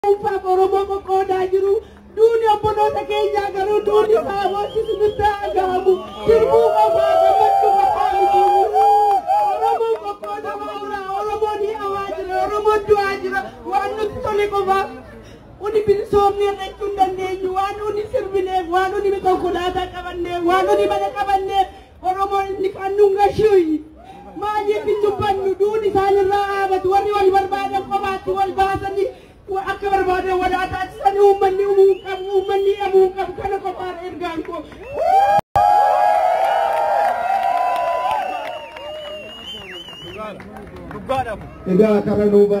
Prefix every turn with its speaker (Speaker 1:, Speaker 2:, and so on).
Speaker 1: dhuunfaaf Oromoo qoqqoodaa jiru. Duuni obboloota keenyaa garuu duuni isaa hoosisi nutti dhagahamu. Sirbuu qofaa gammachuu qofaa miti. Oromoon qoqqoodamaa jira. Oromoon hi'amaa jira. Oromoon du'aa jira. Waan nuti tole qofaaf. Uni bilisoomni irratti hin dandeenyu. Waan uni sirbineef, waan uni konkolaataa qabanneef, waan uni mana qabanneef. Oromoon inni kan nu gashuuyi. Maaliif hin dubbannu duun isaanirraa dhaabatu warri wal barbaadan qofaatti wal baasanii akka barbaadan walaataatti uummanni uumuu qabu uummanni dhabuu qabu kana qofaadha ergaan koo.
Speaker 2: Egaa kana nuu